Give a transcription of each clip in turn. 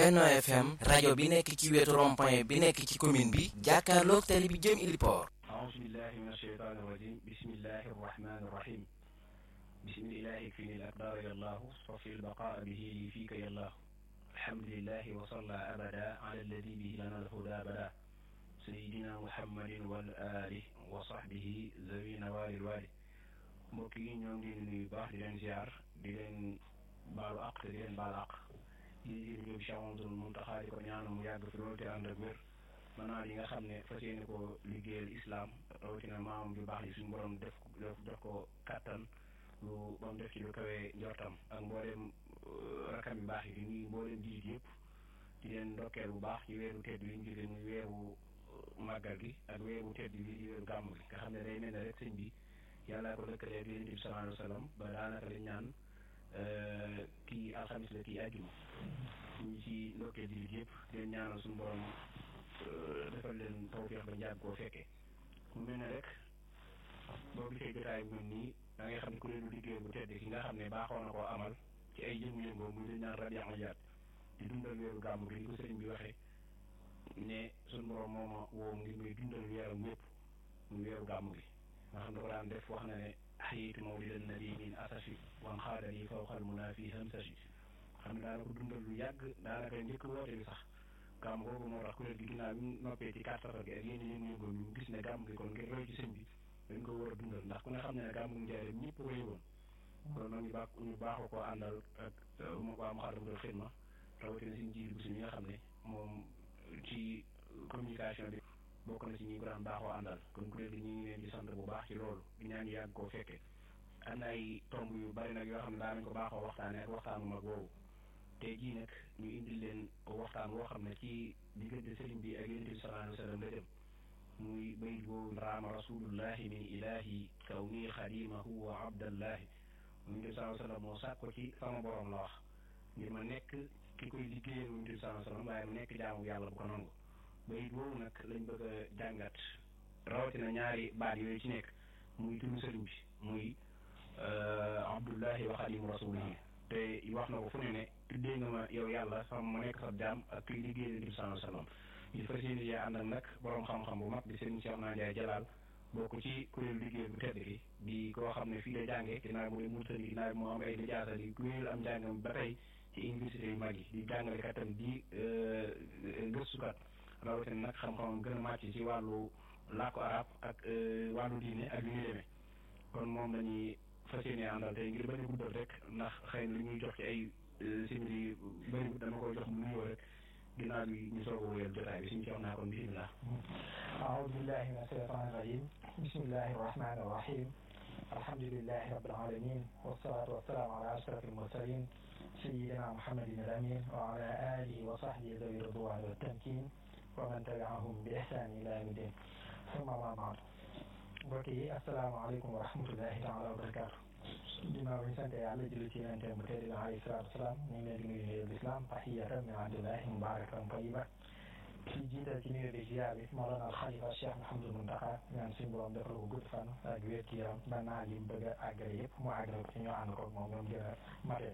Benno FM rajo bi nekk ci wetu rond-point bi nekk ci commune bi jàkkaarloog tali bi jëm Iliport أعوذ بالله من الشيطان الرجيم بسم الله الرحمن الرحيم بسم الله يكفيني الأقدار يا الله صفي البقاء به لي فيك يا الله الحمد لله وصلى أبدا على الذي به لنا الهدى بدا سيدنا محمد والآل وصحبه ذوي نوال الوالي mbokk yi ñoo ngi leen di nuyu baax di leen ziar di leen baalu àq te di leen baal àq di leen ñëw Cheikh Mamadou Mountakha di ko ñaanal mu yàgg fi loolu te ànd ak wér maanaam yi nga xam ne fas yéene ko liggéeyal islam rawatina maamam ju baax yi suñu borom def def def ko kàttan lu ba mu def ci lu kawee njortam ak mboolem rakam yu baax yi di nuyu mboolem jiit yëpp di leen ndokkeel bu baax ci weeru tedd bi ñu jóge muy weeru màggal gi ak weeru tedd bi di weeru gàmm gi nga xam ne day mel ne rek sëñ bi yàlla ko lëkkalee ak yonent bi sallallahu alayhi wa sallam ba daanaka liñ ñaan kii alxamis la kii àjjuma ñu ci ndokkeel jiit yëpp di leen ñaanal suñu borom defal leen tawfeex ba njàgg koo fekkee mu mel ne rek boo gisee jotaay bu mel nii da ngay xam ne kuréelu liggéey bu tedd ki nga xam ne baaxoo na koo amal ci ay yëngu-yëngoo muy dañ naan rabian jaat di dundal weeru gàmm gi ni ko sëriñ bi waxee ne suñu borom moo ma woo ngir muy dundal weeram yëpp muy weeru gàmm gi nga xam ne ko daan def wax na ne axiitu mawlidan nabi min asafi wan xaadal yi fawqal munaa fi hamsashi xam ne daana ko dundal lu yàgg daanaka njëkk woote bi sax gàmm googu moo tax kuréel gi ginnaaw bi ñu noppee ci kàttan gi ak yenn yéen yëngoon ñu gis ne gàmm gi kon ngir roy ci sëñ bi dañ ko war a dundal ndax ku ne xam ne ne gàmm gi njaareem ñëpp ko yëgoon kon nag ñu baax ñu baaxoo koo àndal ak waa Moukhaddamatoul Khidma rawatina suñu jiir bu si ñi nga xam ne moom ci communication bi bokk na ci ñi ko daan baaxoo àndal kon kuréel gi ñu ngi leen di sant bu baax ci loolu di ñaan yàgg koo fekkee am na ay tomb yu bari nag yoo xam ne daanañ ko baaxoo waxtaanee ak waxtaanu mag woowu tey jii nag ñu indil leen waxtaan woo xam ne ci diggante sëriñ bi ak yonent bi sallallahu alayhi wa sallam la dem muy bayit boobu raama rasulullahi min ilahi kaw nii xadimahu wa abdallahi yonent bi sallallahu alayhi wa sallam moo sàkk ko ci sama borom la wax ngir ma nekk ki koy liggéeyal yonent bi sallallahu alayhi wa sallam waaye mu nekk jaamu yàlla bu ko nangu bayit boobu nag lañ bëgg a jàngat rawatina ñaari baat yooyu ci nekk muy turu sëriñ bi muy abdullahi wa xadimu rasulihi te wax na ko fu ne ne tuddee nga ma yow yàlla sama ma nekk sa jaam ak kuy liggéey yonent bi sallallahu alayhi wa sallam ñu fas yéene cee ànd ak nag borom xam-xam bu mag di sëriñ Cheikh Naa Ndiaye Jalaal bokk ci kuréelu liggéey bu tedd gi di koo xam ne fii la jàngee ginnaaw mu ne Mauritanie ginnaaw moo am ay lijaasa di kuréel am njàngam ba tey ci université yu mag yi di jàngalekat tam di gëstukat rawatina nag xam-xamam gën a màcc ci wàllu làkku arab ak wàllu diine ak yu ñuy demee kon moom lañuy fas yéene àndal tey ngir bañ a guddal rek ndax xëy na li ñuy jox ci ay simili bëri dama ko jox mu nuyoo rek ginnaaw bi ñu soog a wéyal jotaay bi suñu ci wax naa kon bisimilah. أعوذ بالله من الشيطان الرجيم بسم الله الرحمن الرحيم الحمد لله رب العالمين والصلاة والسلام على أشرف المرسلين سيدنا محمد الأمين وعلى آله وصحبه ذوي الرضوان والتمكين ومن تبعهم بإحسان إلى يوم الدين ثم ما بعد mbokk yi asalaamaaleykum wa rahmatullahi taala wa barakaatu ginnaaw bi ñu sant yàlla julli ci yonente bu tedd bi alayhi salaatu wasalaam ñu ngi leen di nuyu nuyoo lislaam tahiyatan min indillahi mubarakatan tayyiba ci jiital ci nuyoo bi ziar bi Mawlana al Xalifa Cheikh Mouhamadou Mountakha ñaan suñu borom defal ko gudd fan ak wér ci yaram ba naa li bëgg a àggale yëpp mu àggale ko ci ñoo ànd ko moom ñoom gën a mate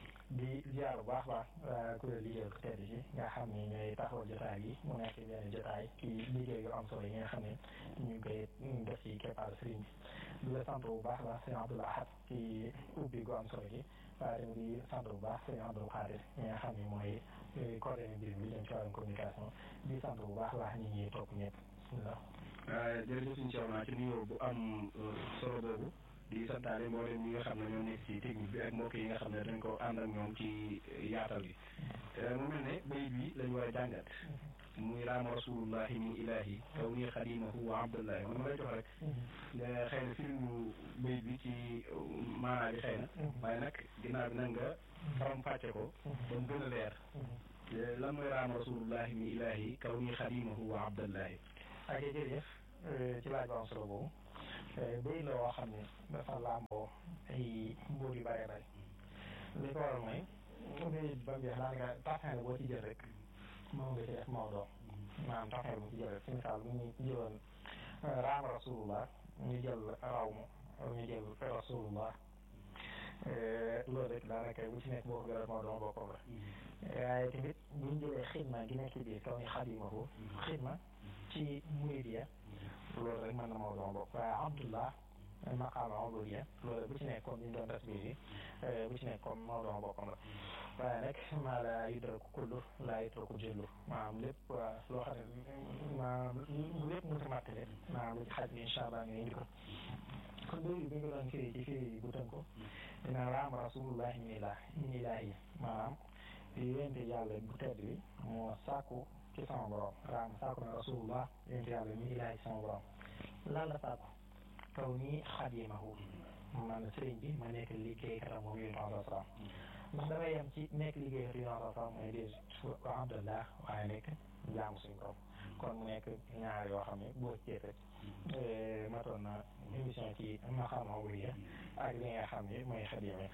di ziar bu baax baax kuréel liggéey ko tedd ci nga xam ne ñooy taxawal jotaay yi mu nekk benn jotaay ci liggéey yu am solo yi nga xam ne ñu ngi koy def ci keppaar sëriñ bi di la sant bu baax baax sëñ Abdoul Ahad ci ubbi gu am solo gi waaye tamit di sant bu baax sëñ Abdoul Khadir ñi nga xam ne mooy coordonné mbir mi jëm ci wàllum communication di sant bu baax baax ñi ñuy topp ñëpp bismillah jërëjëf suñu Cheikh naa ci nuyoo bu am solo boobu di santaale mboolem ñi nga xam ne ñoo nekk ci technique bi ak mbokk yi nga xam ne dañ ko ànd ak ñoom ci yaatal gi mu mel ne bayit bi lañu war a jàngat muy raama rasulullahi min ilahi kaw nii xadimahu wa abdullahi man ma lay jox rek xëy na firimu bayit bi ci maanaa bi xëy na waaye nag ginnaaw bi nag nga faram fàcce ko ba mu gën a leer lan mooy raama rasulullahi min ilahi kaw nii xadimahu wa abdullahi ak jërëjëf ci laaj bu am solo boobu bëy la woo xam ne dafa làmboo ay mbóot yu bëree bëri li ko waral mooy bëy ba mu jeex daanaka taxin la boo ci jël rek moom nga ci def Maodo maanaam taxin bu ci jël rek si misaal bu ñu jëloon raam rasulullah ñu jël raw mu ñu jël rasulullah loolu rek daanaka bu ci nekk boo ko gërëm moo doon boppam la waaye tamit bu ñu jëlee xidma gi nekk ci biir kaw ni xadimahu xidma ci muridiya loolu rek mën na moo doon bopp waaye abdullah maqaama ubudiya loolu bu ci nekk comme ñu doon tasbih yi bu ci nekk comme moo doon boppam la waaye nag maa la yudraku kullu laa yutraku jëllu maanaam lépp loo xam ne maanaam lépp mënta mattale maanaam lu ci xaj bi incha allah ñu indi ko kon loolu bi nga doon firi ci firi bu tënk ko dina raam rasulullahi min ilah min ilahi maanaam yonente yàlla bu tedd bi moo sàkku ci sama borom raam sàkku na rasulullah yonente yàlla min ilahi ci sama borom lan la sàkku kaw nii xadimahu man sëriñ bi ma nekk liggéeykatam moom yonente alayhi salaam ndax damay yem ci nekk liggéeykat yonente alayhi salaam mooy déet wa abdallah waaye nekk jaamu suñu borom kon mu nekk ñaar yoo xam ne boo ci rek matoon na émission ci maqaama wuriya ak li nga xam ne mooy xadime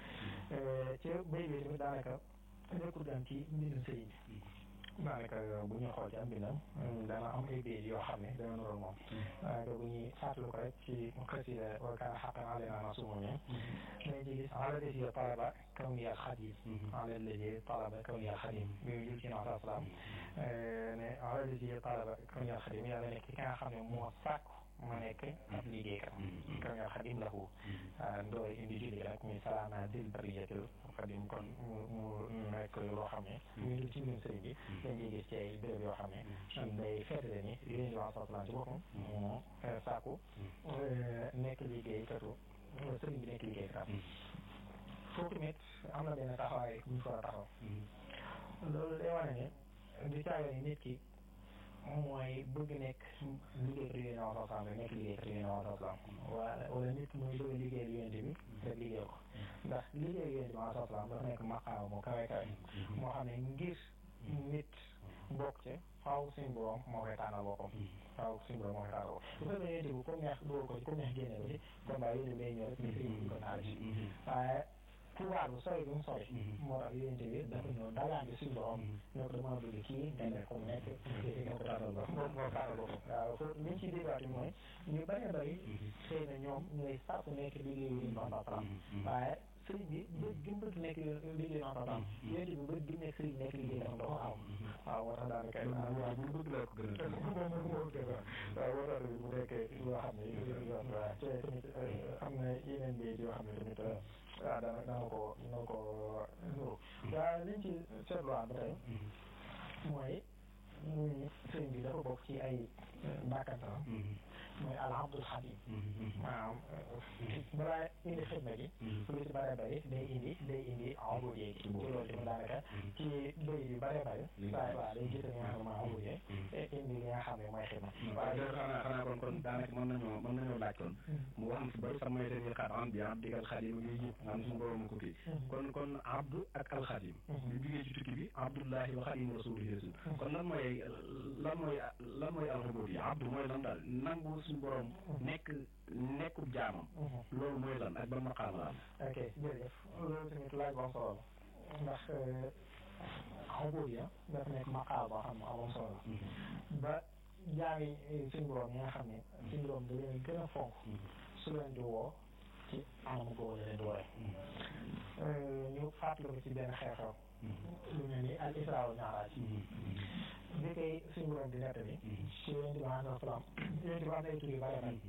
ci bay bi tamit daanaka nekkul gan ci mbindum sëriñ bi daanaka bu ñuy xool ci am mbindam dana am ay béy yoo xam ne dana nuroon moom daanaka bu ñuy fàttali ko rek ci xasida wa kaana xaqan alaynaa nasrul mu'miniin dañ ci gis ala lesi talaba kawniyal xadim ala lesi talaba kawniyal xadim bi mu jël ci nabi salaam ne ala lesi talaba kawniyal xadim yàlla nekk ki nga xam ne moo sàkku ma nekk ab liggéeykat kawniyal xadim lahu ndooy indi julli nag muy salaama dil bariyatil xadim kon mu mu nekk loo xam ne ñu ngi ci mbirum sëriñ bi dañuy gis ci ay béréb yoo xam ne day feetale ni yéen wax salaam ci boppam moo sàkku nekk liggéeykatu sëriñ bi nekk liggéeykat foofu tamit am na benn taxawaay bu ñu fa taxaw loolu day wane ne di caaga ni nit ki mooy bëgg nekk liggéeykat yu yéen wax salaam nekk liggéeykat yu yéen wax salaam wala wala nit muy bëgg liggéeyal yonent bi rek liggéey ko ndax liggéey yonent bi wax salaam dafa nekk maqaama moo kawe kawe moo xam ne ngir nit bokk ci faaw suñu borom moo koy tànnal boppam faaw suñu borom moo koy tànnal boppam bu fekkee yonent bi comme neex dugal ko ci comme neex génne ko ci kon baa yonent bi day ñëw rek ni sëriñ bi ko taal ci waaye pouvoir bu sori bi mu sori moo tax yonent bi dafa ñëw dagaante suñu borom ñoo ko dama bëgg kii ngay nekk comme nekk nga ko tànnal boppam moom moo tànnal boppam waaw foofu liñ ciy déggaati mooy ñu bañ a bëri xëy na ñoom ñooy sàkku nekk liggéey yu ñu salaam waaye sëriñ bi bëgg gi mu bëgg nekk liggéey en temps yonent bi bëgg gi mu nekk sëriñ nekk liggéey tam dafa am waaw moo tax daanaka waaw bu bëgg laa ko gën a moom moo gën a waaw moo tax bu nekkee loo xam ne waaw te tamit am na yeneen mbéy yoo xam ne tamit waaw daana daana ko dana ko nuru waaw liñ ci seetluwaat ba tey mooy sëriñ bi dafa bokk ci ay bàkkantaram mooy alhamdul xadim maanaam balaa indi xidma gi lu ci bare bari day indi day indi envoyé gi ci loolu tamit daanaka ci béy yu bare bari waaye waaw day gis li nga xam ne mooy envoyé indi li nga xam ne mooy xidma waaw loolu xanaa xanaa kon kon daanaka mën nañoo mën nañoo laaj kon mu wax am si bari sax mooy seen xaat am bi am digal xadim yooyu yëpp nga xam suñu borom ko kii kon kon abdu ak alxadim ñu jugee ci tukki bi abdullahi wa xadim rasulihi rasul kon lan mooy lan mooy lan mooy alxubud yi abdu mooy lan daal nangu suñu borom nekk nekku jaamam loolu mooy lan ak ban maqaam la am ok jërëjëf loolu tamit laaj bu am solo la ndax xubud ya dafa nekk maqaam boo xam ne amam solo la ba jaami suñu borom yi nga xam ne suñu borom da leen gën a fonk su leen di woo ci anam googu la leen di wooye ñu fàttali ko ci benn xew-xew lu mel ni al isra wal mi'raj bi koy suñu borom di nett bi ci yonent bi alayhi salaam yonent bi am na ay tur yu bare bari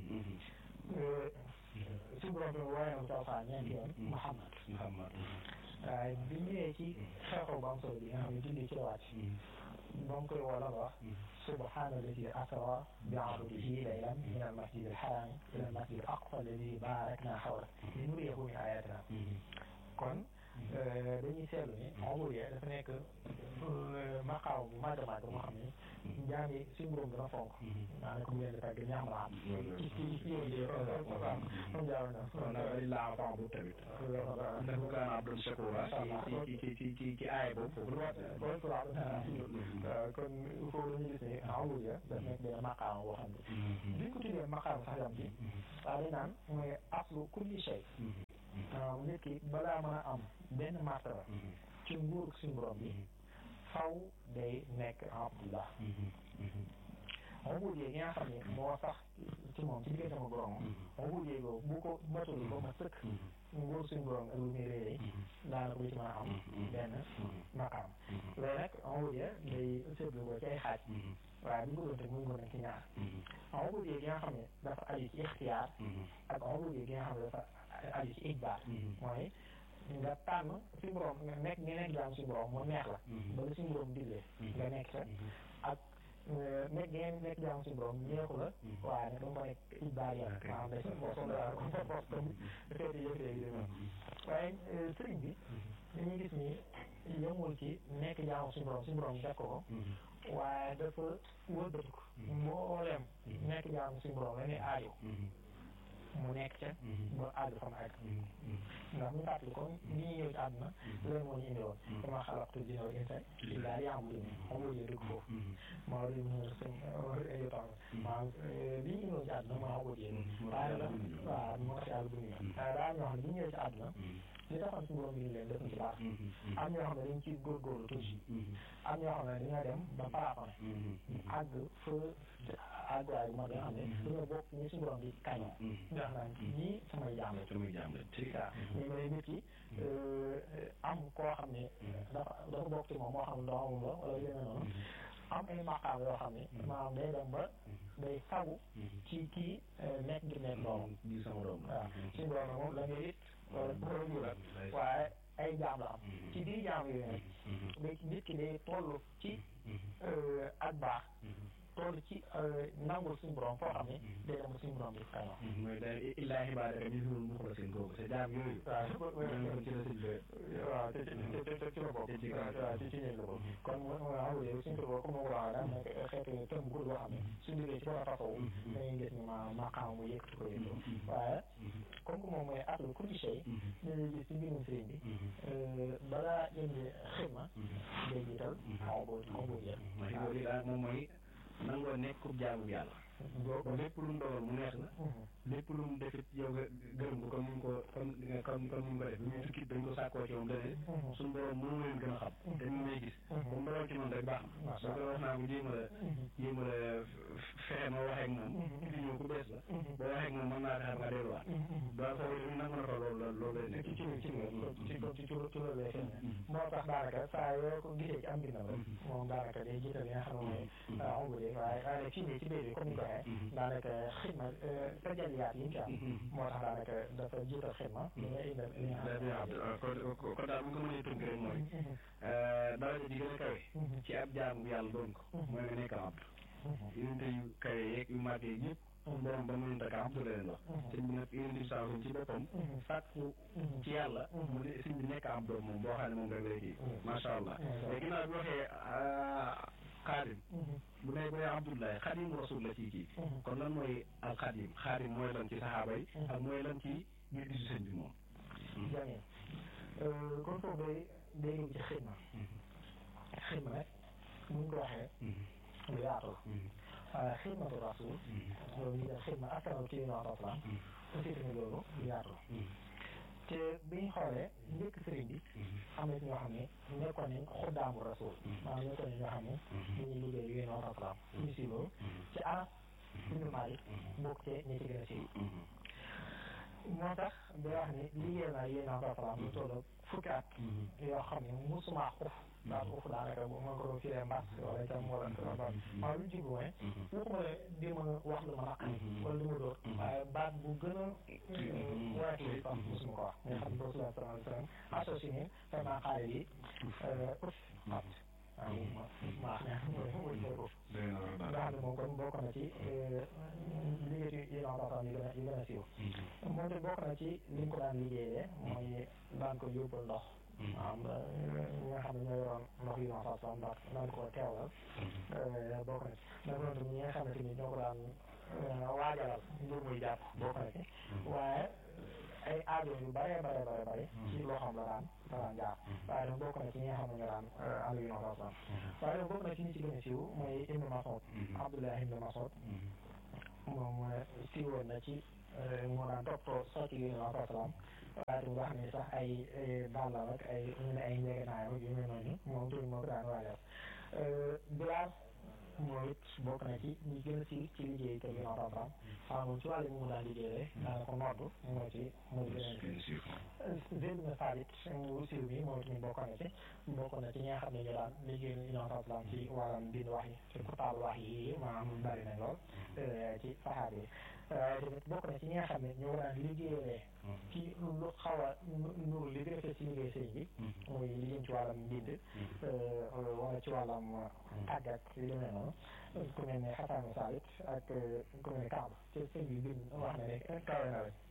suñu borom bi wooye na ko ci alxuraan ñeenti yoon Muhammad Muhammad waaye bi ñëwee ci xew-xew bu am solo bi nga xam ne julli ci la wàcc ba mu koy woo la wax subhaana alladi asra bi abdihi laylan min al masjid al haram ila al masjid al aqsa alladi barakna hawla linuriyahu min ayatina kon dañuy seetlu ni envoyé dafa nekk maqaaw bu màgg a màgg moo xam ne jaam yi suñu borom dana fonk daanaka mu leen di tàgg ñaam la am ci ci ci yow waaw moom jaaw na kon nag ali laa fa bu tamit ndax bu kaan abdul shakura ci ci ci ci ci aay boobu foofu la kon kon foofu la ñuy gis ne envoyé dafa nekk benn maqaaw boo xam ne duñ ko tuddee maqaaw sax yam ci waaye dañ naan mooy aslu kulli shay waaw nit ki balaa mën a am benn martaba ci nguur suñu borom bi faw day nekk abdullah ubudiyya gi nga xam ne moo sax ci moom ci diggante ma borom ubudiyya googu bu ko matul ba ma sëkk nguur suñu borom ak lu muy réeré daanaka lu ci mën a am benn maqaam loolu nag ubudiyya day seetlu ko ci ay xaaj waaye bu ñu ko doon teg mu ngi ko nekk ci ñaar ubudiyya gi nga xam ne dafa aju ci ixtiyaar ak ubudiyya gi nga xam ne dafa aju ci ijbaar mooy nga tànn suñu borom nga nekk nga nekk jaam suñu borom mu neex la ba la suñu borom digle nga nekk sa ak nekk ngeen nekk jaam suñu borom neexu la waaye nag dama ko nekk ijbaar ya maanaam day boo soxla daal comme ça boo comme xeeti yëf yi waaye sëriñ bi dañuy gis ni yemul ci nekk jaamu suñu borom suñu borom def ko ko waaye dafa wëlbatiku mbooleem nekk jaamu suñu borom la ne aajo mu nekk ca ba àgg fa mu àgg ndax ñu fàttali kon ni ñu ñëw ci àdduna loolu moo ñu indi woon dama xalaqtu jinna wal insa illaa liya'buduun xam nga dëgg foofu maa ngi mu sëñ ay tax maanaam li ñu indi woon ci àdduna moo xam nga waaye la waaw moo tax yàlla bu ñu waaye daa ñoo xam ne bi ñu ñëwee ci àdduna li taxoon si borom bi leen def ci baax am ñoo xam ne dañ ciy góorgóorlu tuuti am ñoo xam ne dañoo dem ba parapane àgg fa àgguwaay bu mag nga xam ne dañoo bokk ñi suñu borom di kañoo ndax naan ñii samay jaam la samay jaam la c'est ça ñu may nit ki am koo xam ne dafa dafa bokk ci moom moo xam doomam la wala yeneen noonu am ay maqaam yoo xam ne maanaam day dem ba day fagu ci kii nekk ngir nekk doomam di sama doom waaw suñu borom moom la ngay it wala borom jural waaye ay jaam la am ci biir jaam yooyu nag day nit ki day toll ci ak baax toll ci nangul suñu borom foo xam ne day dem suñu borom di kañoo mooy day illaa xibaadaka minhumul muxlasiin kooku sa jaam yooyu waaw ci la sëñ waaw te ci te ci la bokk waaw ci ci ñëw la bokk kon mooy awulee suñu ko bokk comme ma ko waxee daal nekk xeetu tëm bu boo xam ne suñu liggéey ci war a tasawu dañuy gis ni ma maqaam mu yëkkati ko yëkkati waaye comme que moom mooy atlu kulli shay dañuy gis ci mbirum sëriñ bi balaa indi xidma day jiital xaw boo xaw boo jël moom mooy nangoo nekk ku jaamu yàlla ba lépp lu mu dogal mu neex la lépp lu mu defit yow nga gërëm ko comme ni mu ko comme comme comme ni mu ko def bi muy tukki dañ ko sàkkoo ci moom dane suñu borom mënu leen gën a xam te ñu may gis bu mu dogal ci man rek baax na soo ko wax naa ko jéem a la jéem a la fexe ma waxee ak moom di ñëw ku bees la boo waxee ak moom mën naa taxar nga delluwaat daa foofu nangu na ko loolu la loolu lay nekk ci ci ci ci ci ci ci loolu lay feeñ moo tax daanaka saa yoo ko gisee ci am mbindam rek moom daanaka day jiital li nga xam ne mooy ongule waaye waaye fii nii ci biir bi comme ni ko waxee daanaka xidma tajaliyaat yi mu ci am moo tax daanaka dafa jiital xidma li nga indal li nga xam kon daal bu ko mënee tënk rek mooy daraja ji gën a kawe ci ab jaamu yàlla doon ko mooy nga nekk abd yonente yu kawe yeeg yu màgg yeeg yëpp borom ba mënut ak abdu la leen wax sëñ bi nag yonente bi saa ci boppam sàkku ci yàlla mu ne sëñ bi nekk abdu moom boo xam ne moom rek lay kii macha allah léegi ginnaaw bi waxee xaadim bu ne bu ne abdullahi xadim rasul la ci kii kon lan mooy al xadim xadim mooy lan ci saxaaba yi ak mooy lan ci ngir gisu sëñ bi moom jamee kon foofu day day dugg ci xidma xidma nag buñ ko waxee lu yaatu la waaye xidmatu rasul loolu ñu def xidma askanal ci yéen waxtaan salaam aussi tamit loolu lu yaatu la te bi ñu xoolee njëkk sëriñ bi am na ñoo xam ne nekkoon nañ xuddaamu rasul maanaam nekkoon nañ ñoo xam ne dañuy liggéey yéen waxtaan salaam ñu si loolu ci Anas ibnu Malik bokk ci ñi ci gën a siiw moo tax day wax ni liggéey naa yéen waxtaan salaam lu toll fukki at yoo xam ne musuma xuf daal foofu daanaka bu ma ko doon firee mbas wala itam wala maa lu jublu mooy waxuma la di ma wax lu ma naqari wala lu ma dóor waaye baat bu gën a woyof yi sax mosuma ko wax nga xam ne rasulullah sallallahu alayhi wa sallam associé vraiment xaale yi uf at waaw ma ma wuñ ko nga xam ne moom kon bokk na ci liggéey yi yéen waxtaan yi gën a yi gën a siiw moom te bokk na ci li mu ko daan liggéeyee mooy daan ko yóbbul ndox waaw ñi nga xam ne ñoo yoroon ndox yi ma façon ndax naan ko teewal bokk na ci nag noonu tamit ñi nga xam ne tamit ñoo ko daan waajalal mbir muy jàpp bokk na ci waaye ay aajo yu bare bare bare bare ci loo xam la daan la daan jaar waaye nag bokk na ci ñi nga xam ne ñoo daan ànd yu ma façon waaye nag bokk na ci ñi ci gën a siiw mooy Ibnu Mas'ud Abdullah Ibnu Mas'ud moom siiwoon na ci moo daan toppatoo socc yu ma façon waaye tamit wax ne sax ay dàllam ak ay ñu ne ay njëgënaayam ak yu mel noonu moom tamit moo ko daan waajal Bilaal moom it bokk na ci ñi gën a siiw ci liggéey kër gi noonu tam waaw moom ci wàllu mu daan liggéeyee daanaka noddu moo ci moo ci gën a siiw Zayd bin Thabit mu siiw mi moom it bokk na ci bokk na ci ñi nga xam ne ñu daan liggéey ñu noonu tam ci wàllum bind wax yi ci kutaal wax yi maanaam bari nañ lool ci saxaar yi tamit bokk na ci ñi nga xam ne ñoo daan liggéeyee ci lu xaw a nuru li gën a fës ci liggéey sëñ bi muy li jëm ci wàllam mbind wala ci wàllam tàggat yu demee noonu ku mel ne Xasan Salit ak ku mel ne Kaaba ci sëñ bi bind wax na ne kawe na rek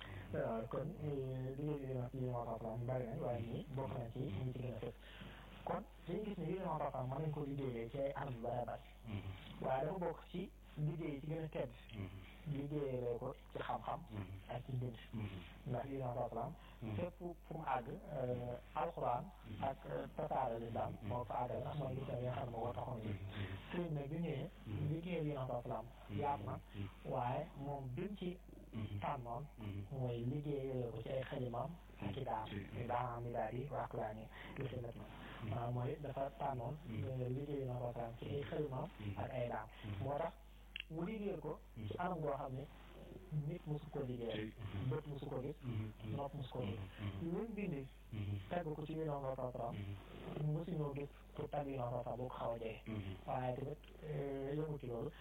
kon liggéey bi na ci moo tax bari nañ waaye ñii bokk na ci ñi ci gën a fës kon dañu gis ne liggéey moo tax mën nañ ko liggéeyee ci ay anam yu bari bari waaye dafa bokk ci liggéey ci gën a tedd liggéeyee ko ci xam-xam ak ci mbind ndax lii na salaam fépp fu mu àgg alxuraan ak tasaare lislaam moo fa àggal ndax mooy gis nga xam ne moo taxoon yi sëriñ nag bi ñëwee liggéey lii na salaam yaatu na waaye moom bim ci tànnoon mooy liggéeyee ko ci ay xalimaam ak i daam daam mi daal yi wax laa ni li fi nekk na mooy dafa tànnoon liggéey na salaam ci ay xalimaam ak ay daam moo tax mu liggéeyal ko ci anam goo xam ne nit mosu ko liggéeyal bët mosu ko gis nopp mosu ko gis lu mu bind tagg ko ci yu noonu la salaam mosu ñoo gis pour tagg yu noonu la boo ko xaw a jege waaye tamit yëngu ci loolu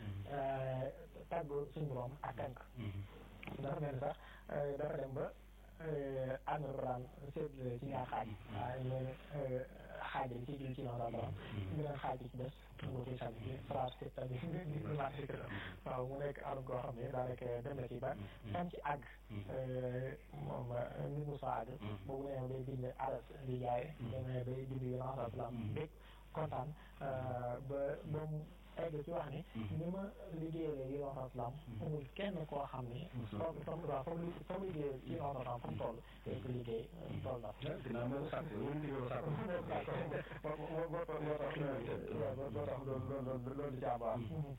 tagg suñu borom ak tànk dafa mel ni sax dafa dem ba am na ko daan seetlu ci ñaar xaaj waaye ñooy xaaj bi ci jël ci noonu la salaam beneen xaaj bi ci des mu ci sànni ci phrase c'est à dire di remarqué que waaw mu nekk anam goo xam ne daanaka dem na ci ba fan ci àgg moom nit mu sa àgg boobu nee bay bind aras di jaay demee bay bind yu naan salaam bég kontaan ba ba mu egg ci wax ni ni ma liggéeyee yi noonu salaam amul kenn koo xam ni fam fam waaw fam fam liggéey yi noonu salaam fa mu toll day ko liggéey toll na dinaa moo sàkk wala liggéey sàkk moo moo moo tax moo tax loolu loolu loolu jàmbaar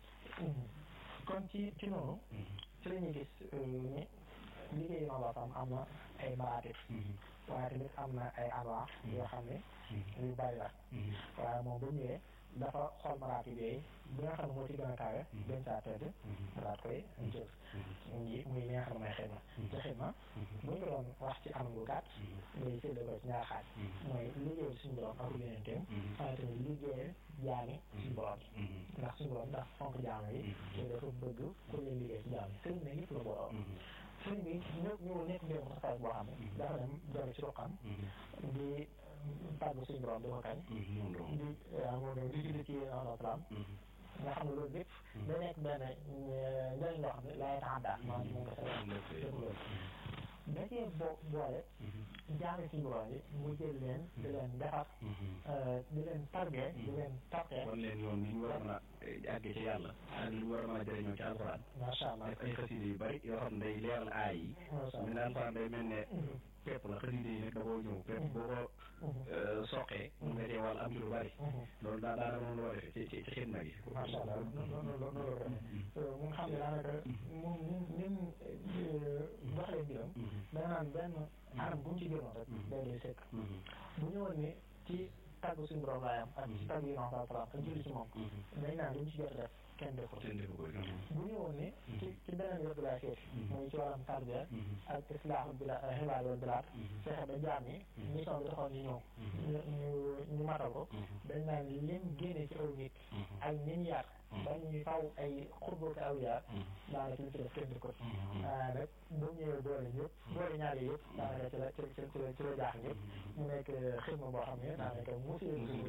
kon ci ci noonu ci la ñuy gis ni liggéey yi noonu salaam am na ay maraatib waaye tamit am na ay anwaa yoo xam ne yu bari la waaye moom bu ñëwee dafa xool maraatib yooyu bi nga xam ne moo ci gën a kawe gën saa tedd daat koy jël nji muy li nga xam ne mooy xidma ci xidma bu ñu ko doon wax ci anam bu gàtt day séddale ko ci ñaar xaaj mooy liggéeyal suñu borom ak yeneenteem waaye tamit liggéeyal jaami suñu borom yi ndax suñu borom ndax fonk jaam yi te dafa bëgg ku leen liggéey ci jaam yi sëriñ ne lépp la borom sëriñ bi ñëw ñëwul nekk mbir mu taxaw boo xam ne dafa dem jore ci ruqam di tàgg suñu borom di ko kañ di waaw moom di julli ci alayhi salaam nga xam ne loolu lépp da nekk benn njëriñ loo xam ne lay tax daal maanaam moom nga sa lépp loolu da cee bo boole jaami suñu borom yi mu jël leen di leen defar di leen tarbee di leen tartee wan leen yoon ni ñu war a mën a àggee ci yàlla ak li ñu war a mën a jëriñoo ci alxuraan macha allah def ay xasida yu bari yoo xam ne day leeral aay yi macha mu ne alxuraan day mel ne pepp la xasida yi nag da koo ñëw pepp boo ko soqee mu nga cee wàll am ci lu bari loolu daa daanaka moom la war a defee ci ci xidma gi macha allah noonu la noonu la ko mu nga xam ne daanaka moom ni ni mu doxalee mbiram da nga naan benn anam bu mu ci jëloon rek day day sëkk bu ñëwoon ni ci tàgg suñu borom laayam ak ci tàgg yi non sa salaam ak julli ci moom dañ naan luñ ci jot a def kenn def ko seen defu ko bu ñëwoon ni ci ci beneen wet laa seet muy ci wàllam tarbiya ak islaahu bila xibaar yoon bilaat fexe ba jaam yi mission bi taxoon ñu ñëw ñu ñu ñu matal ko dañ naan lim génne ci aw nit ak ñi ñu yar ba ñuy faw ay xurbook aw yaar daanaka li ci def kenn du ko waaye nag bu ñëwee boole ñëpp boole ñaari yëpp daanaka ci la ci ci ci la ci la jaax ñëpp mu nekk xidma boo xam ne daanaka musi te moo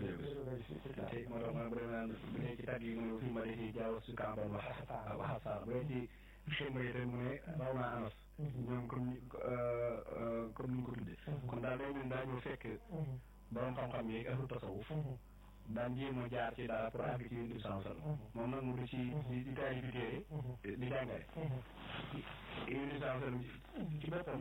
tax ma bëri naan bu dee ci tàgg yi mu ne fi ma dee ci jaaw su kàmbal wax wax saar bu dee ci xidma yi tamit mu ne raw naa anas ñoom comme ni comme ni ñu ko tuddee kon daal day mel daa ñëw fekk borom xam-xam yeeg ahlu tasawuf daan jéem a jaar ci dara pour àgg ci yéen di sans sal moom nag mu di ci di di taali bi téere di jàngale yéen di sans sal ci boppam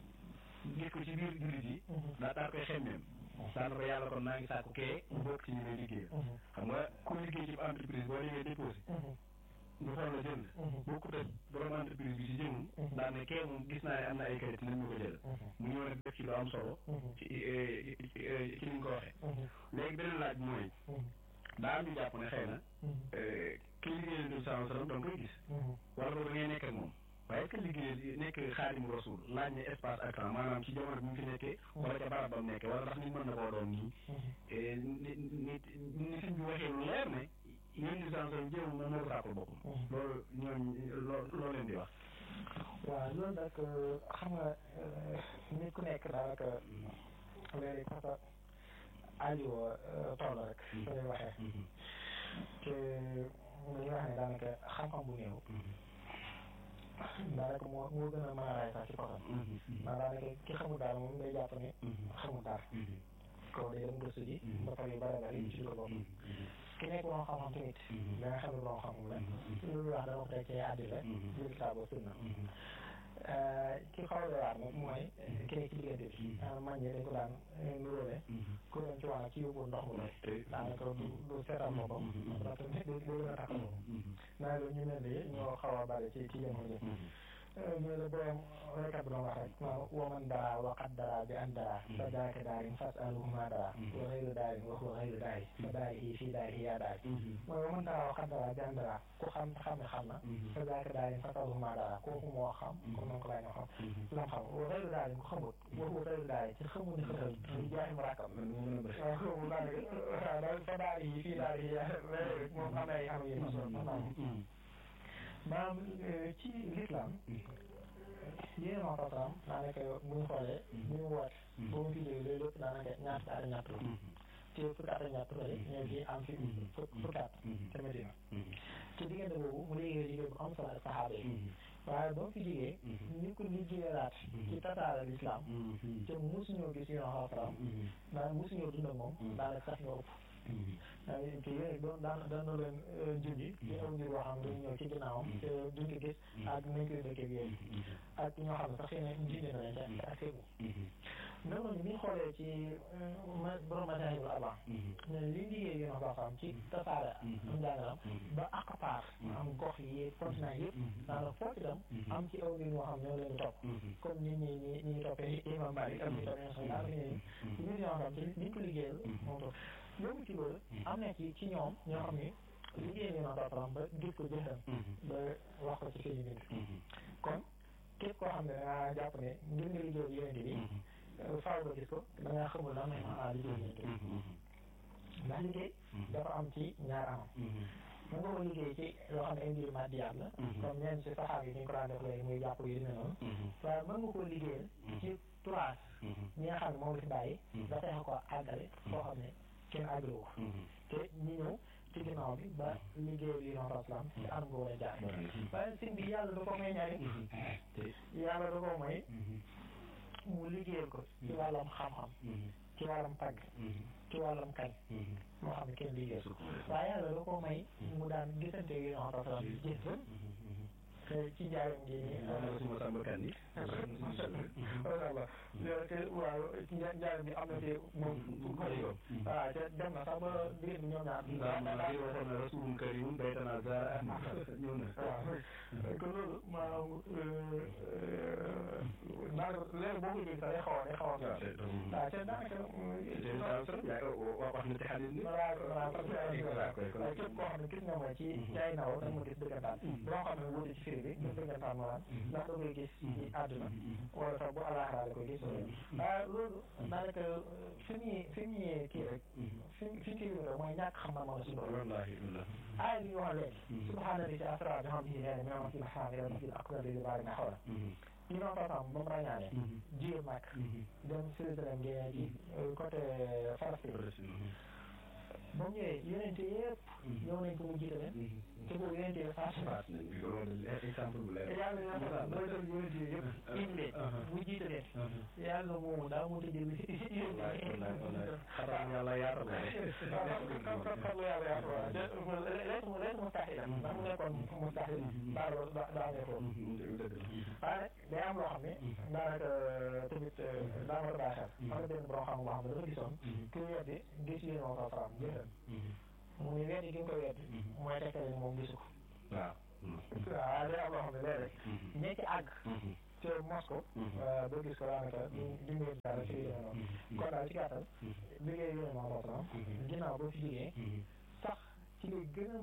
gis ko ci biir jullit yi daa daal koy xemmeem daan ko yàlla kon naa ngi sàkku kee bokk ci ñu lay liggéey xam nga ku liggéey ci entreprise boo demee déposé ñu xool la jël bokkut ak borom entreprise bi si jëmum daan ne kee moom gis naa ne am na ay kayit nañ ñu ko jël mu ñëw nag def ci lu am solo ci ci ni ñu ko waxee léegi beneen laaj mooy daa am ñu jàpp ne xëy na ki liggéeyal du saa salaam da nga koy gis wala boog da ngay nekk ak moom waaye est-ce que liggéeyal nekk xaadimu rasul laaj na espace ak temps maanaam ci jamono bi mu fi nekkee wala ca barab ba mu nekkee wala ndax nit mën na koo doon nii nit nit ni fi ñu waxee lu leer ne yéen di saa salaam jéem moom moo ko sàkkul boppam loolu ñoom loolu leen di wax waaw loolu nag xam nga nit ku nekk daanaka léegi parce que aajo toll rek su ñuy waxee te dañuy wax ne daanaka xam-xam bu néew daanaka moo moo gën a mën a raay sax ci kosam ndax daanaka ki xamul daal moom day jàpp ne xamul daal kaw day dem gëstu ji ba pare yu bare bari ci dugal bopp ki nekk borom xam-xam tamit da nga xam ne borom xam-xam la loolu wax dama ko teg ci àddi la jël kitaab sunna ki xaw a waar nag mooy ki nekk ci diggante bi man ñi dañ ko daan nuróole ku dem ci wàll ci yóbbu ndox mu doy daanaka du du seetal boppam tamit du gën a takk boppam naa loolu ñu mel ni ñoo xaw a bari ci ci jamono ji ñu la borom rekat bi doon wax rek ma waman dara waqat dara bi an dara fa daaka daarin fas aluhuma dara wa xayru daarin wa huwa xayru daari fa daari yi fii daari yaa daari mooy waman dara waqat dara bi an dara ku xam xam ne xam na fa daaka daarin fas aluhuma dara kooku moo xam comme noonu ko laay ñoo xam lam xam wa xayru daarin ku xamut wa huwa xayru daari ci xamul ne xëtal di jaay mu rakkam waaw xamul daanaka fa daari yi fii daari yaa moom am ay am yi maanaam ci l'islam yéen a waxtaan daanaka bu ñu xoolee bu ñu woote ba mu fi jógee loolu lépp daanaka ñaar fukki at ak ñett la te fukki at ak ñett la ñëw fii am fi fukki at ca Medina te diggante boobu mu liggéey liggéey bu am solo ak saxaaba yi waaye ba mu fi jógee ñu ko liggéeyalaat ci tasaare l'islam te mosuñoo gis yéen a waxtaan daanaka mosuñoo dund ak moom daanaka sax ñoo ëpp te yéen doon daan daan na leen junji di aw ngir boo xam ne dañu ñëw ci ginnaawam te duñ ko gis ak nañ koy dëkkee yooyu ak ñoo xam ne sax xëy na junj na leen te ak seegu noonu ñu ngi xoolee ci borom message bu avant ne li liggéey yéen a xam ci tasaare am njàngalam ba ak paar am gox yi continent yëpp daanaka foofu itam am ci aw ngir ñoo xam ñoo leen di topp comme nit ñi ñi ñi toppee imam Malik ak ñi toppee sax daanaka ñi ñu ñoo xam ci niñ ko liggéeyal moom topp loolu ci loolu am na ci ci ñoom ñoo xam ne liggéey ñu na ba ba gis ko jëfam ba wax ko ci seen bind kon képp koo xam ne dangaa jàpp ne ngir nga liggéey yonente bi faaw ba gis ko da ngaa xamul lan mooy maanaam liggéey yonente bi ndax liggéey dafa am ci ñaar anam mën nga ko liggéey ci loo xam ne ay mbir màddiyaat la comme ñeen si saxaar yi ñu ko daan def léegi muy jàpp yu demee noonu waaye mën nga koo liggéeyal ci turaas ñi nga xam ne moom la fi bàyyi da fexe ko àggale foo xam ne kenn àggale ko te ñi ñëw ci ginnaaw bi ba liggéey bi non islam ci anam nga war a jaar waaye sëñ bi yàlla da ko may ñaari yàlla da ko may mu liggéeyal ko ci wàllam xam-xam ci wàllam tagg ci wàllam kañ moo xam ne kenn liggéey waaye yàlla da ko may mu daan gisante yi non islam gis ci njaaram gi nii suma sàmba kan yi voilà te waaw njaaram bi am na te moom waaw te dem na sax ba diggante ñoom ñaar ndax waxoon na rasulun karimun baytana zara ñëw na waaw kon loolu maanaam daanaka léegi boo ko dégg sax day xaw a day xaw a waaw te daanaka wax na ci xadis ni voilà voilà parce que waaye képp koo xam ne gis nga ma ci ci ay naw da nga ma gis dëggantaan boo xam ne wuute ci firi bi gis dëggantaan ma waan ndax da koy gis ci àdduna wala sax bu àllaaxira la koy gis waaye loolu daanaka fi muy fi muy kii rek fi fi kii rek mooy ñàkk xam na ma suñu borom aaya bi ñu wax léegi subhaana li si asra bi xam si nee na masjid haram ila masjid aqsa bi baari na xawla ñu doon sasam ba mu ràññaane jigéen nag dem Jérusalem génne ci côté Palestine ba mu ñëwee yonente yëpp ñëw nañ ko mu jiite leen te boobu yonente yi faatu exemple bu leer yàlla yàlla mooy def yonente yi yëpp indi leen mu jiite leen yàlla moomu daa mu tëjee li xaram yàlla yaatal la xarlu yàlla yaatal la lees mu lees mustahil ndax mu nekkoon mustahil daa daa nekkoon waaye nag day am loo xam ne daanaka tamit daa war a bàyyi xel am na benn borom xam boo xam ne dafa gisoon ku weddi gis yéen moo sa faram gisal mu ne weddi gi nga koy weddi mooy tekkale ni moom gisu ko waaw waaw day am loo xam ne léeg rek ñee ci àgg te Moscou ba gis ko daanaka du du ngeen dara ci yéen noonu kon daal ci gàttal liggéey yéen moo sa faram ginnaaw boo fi jógee sax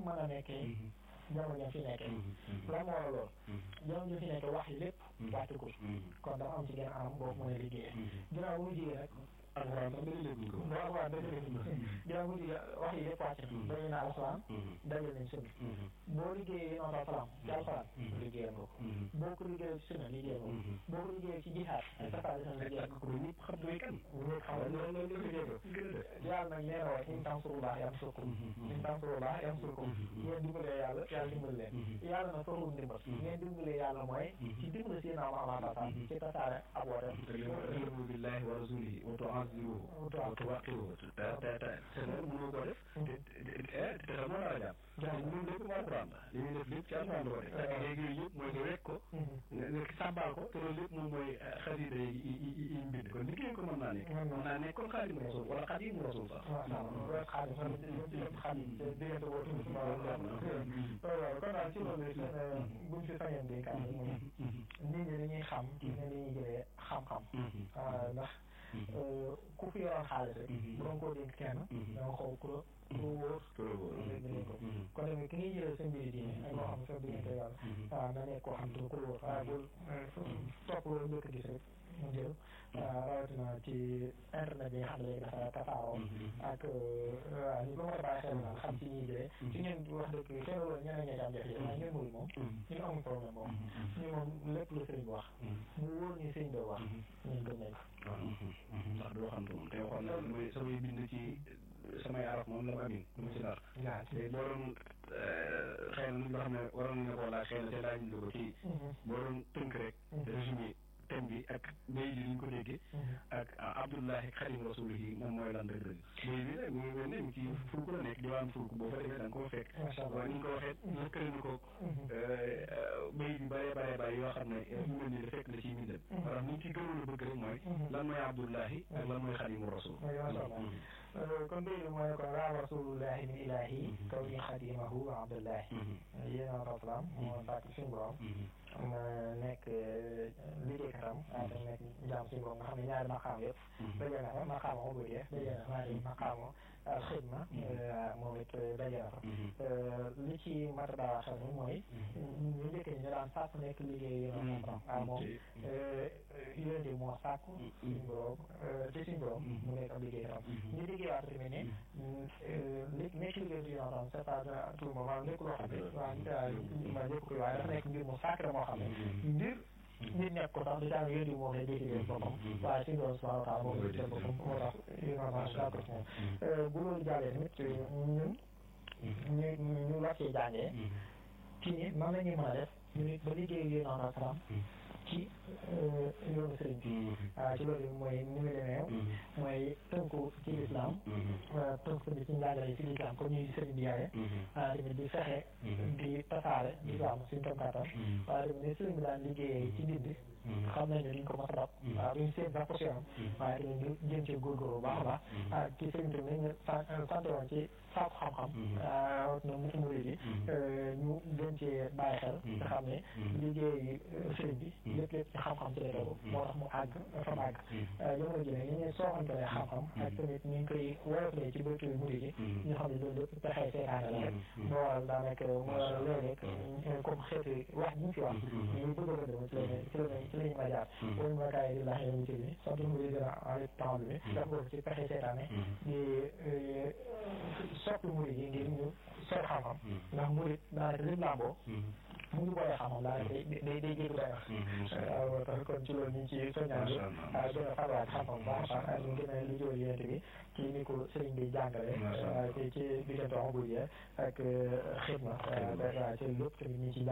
mën a nekkee jamono jam fi nekkee lan moo waral loolu jamono jam fi nekkee wax yi lépp wàccagul kon dafa am ci genn anam boobu mën a liggéeyee ginnaaw bu mu jigee nag alxuraan sax dañu leen ko waaw waaw dëgg la ginnaaw bu mu jigee wax yi lépp wàcc na dañu naa alxuraan dajal nañ sunna boo liggéeyee noonu salaam ci alxuraan liggéeyal nga ko boo ko liggéeyee ci sunna liggéeyal nga ko boo ko liggéeyee ci jihaad ak safaari sunna liggéeyal nga ko ñëpp xam ne kan ñëpp xam ne loolu loolu liggéey ko yàlla nag nee na waaye in tansurullah yansurkum in tansurullah yansurkum ngeen dimbalee yàlla yàlla dimbali leen yàlla nag soxlul ndimbal ngeen dimbalee yàlla mooy ci dimbali si naa Muhammad sa ci tasaare ak woote talimu billahi wa rasulihi wa tu'azziruhu wa tuwaqqiruhu te te te te loolu mënoo koo def te te te xam nga dara jàpp ñun lépp moo alquran la li ñuy def lépp ci alquran la ko def te léegi yooyu yëpp mooy nga wekk ko nga nga sàbbaal ko te loolu lépp moom mooy xasida yi yi yi mbind kon liggéey ko mën naa nekk mën naa nekk kon xaadimu rasul wala xaadimu rasul sax waaw xaadim xaadim diggante boobu kon daal ci loolu buñ fi sañoon dénkaan moom nit ñi dañuy xam ci ne dañuy jëlee xam-xam ndax ku fi yoroon xaalis rek bu doon koo dénk kenn da nga xool ku la ku wóor ko kon tamit ki ngay jëlee sa mbiri diine ak loo xam ne sa diggante yàlla waaw na nekk koo xam ne ku la wóor waaye bul topp loolu njëkk gis rek mu jël rawatina ci internet bi nga xam ne léegi dafa tasaaroo ak waaw ñu ko mën a bàyyi xel naan xam ci ñuy jëlee ci ngeen wax dëgg xëy na loolu ñeneen ñi am jafe-jafe waaye ngeen mënul moom ñun amuñ problème boobu ñu moom lépp lu sëriñ bi wax mu wóor ñu sëriñ bi wax ñun gëm nañ ko ndax doo xam moom te waxoon na mooy samay bind ci samay araf moom la ma amin du ma ci dara te boo doon xëy na loo xam ne waroon nañu ko laaj xëy na te laaj ñu ko ci boo doon tënk rek résumé thème bi ak bay bi ñu ko déggee ak Abdullahi Xadim Rasulihi moom mooy lan dëgg dëgg bay bi nag mu ngi mel ne mu ci fulku la nekk diwaan fulku boo fa demee da nga koo fekk waaye ni ñu ko waxee lëkkale na ko bay bi bëree bëree bëri yoo xam ne mu mel ni da fekk na ci mbindam maanaam ni ñu ci gënoon a bëgg rek mooy lan mooy Abdullahi ak lan mooy Xadimu Rasul kon bay bi mooy kon raa rasulullahi min ilahi kaw ni xadimahu Abdullahi yéen a salaam moo sàkk suñu borom nekk liggéeykatam waaye tam nekk jaam suñu borom nga xam ne ñaari maqaam yëpp daje na fa maqaama ubudiyya daje na fa ñaari maqaama xidma moom it daje na fa li ci mat a baax xel mooy ñu njëkk ñi ñu daan sàkk nekk liggéey yéen borom waaye moom yéen yi moo sàkk suñu borom ci suñu borom mu nekk ab liggéeykatam ñu liggéeyaat tamit ne li nekk liggéey bi yéen borom c'est pas tout le moment nekk loo xam ne waaw ma ñëpp koy waaye dafa nekk mbir mu sacré moo xam ne mbir nit nekk ko sax du caa yéen di moom lay décidé boppam waaye suñu borom subhanahu wa taala moom lay décidé boppam moo tax yéen a macha allah ko moom bu loolu jàllee tamit ñun ñu ñu war cee jàngee ci ni nan la ñuy mën a def ñu nit ba liggéey yéen a salaam ci yoonu sëriñ bi waaw ci loolu mooy ni mu demee mooy tënku ci lislaam tënku tamit ci njàngale yi ci lislaam comme ñuy sëriñ bi yaare waaye tamit di fexe di tasaare lislaam suñu kam kàttan waaye tamit ne sëriñ bi daan liggéeyee ci ndindi xam nañ ne duñ ko mos a dab waaw duñ seen sax position waaye tamit ñu jëm ci góorgóorlu bu baax a baax ah ci sëriñ tamit ñu sant woon ci sàkku xam-xam na mu muri bi ñu gën ci bàyyi xel nga xam ne liggéey sëriñ bi lépp lépp ci xam-xam ci lay tegu moo tax mu àgg fa mu àgg jamono ji nag ñu ngi sooxantalee xam-xam ak tamit ñu ngi koy woyofalee ci bëtu muri gi ñu xam ne loolu lépp pexee seetaane la rek moo waral daanaka moo waral léeg-léeg comme xeeti wax ñu fi wax ñu bëgg a bëgg ci lañ ci lañ ci lañu ma jaar wonu ma kaay di laax yoonu ci bi sant mu di gën a en temps bi def ko ci pexe seetaane di soppi murid yi ngir ñu sooy xam-xam ndax murid daanaka lépp làmboo mu ngi boolee xam-xam daanaka day day day jéggi day wax waaw tax kon ci loolu ñu ngi ci soññaan bi waaw gën a farwaat xam-xam baax a baax ak ñu gën a li jóol yénte bi ci ni ko sëriñ bi jàngale ci ci diggante xam bu ak xidma waaw ci lépp tamit ñu ngi ci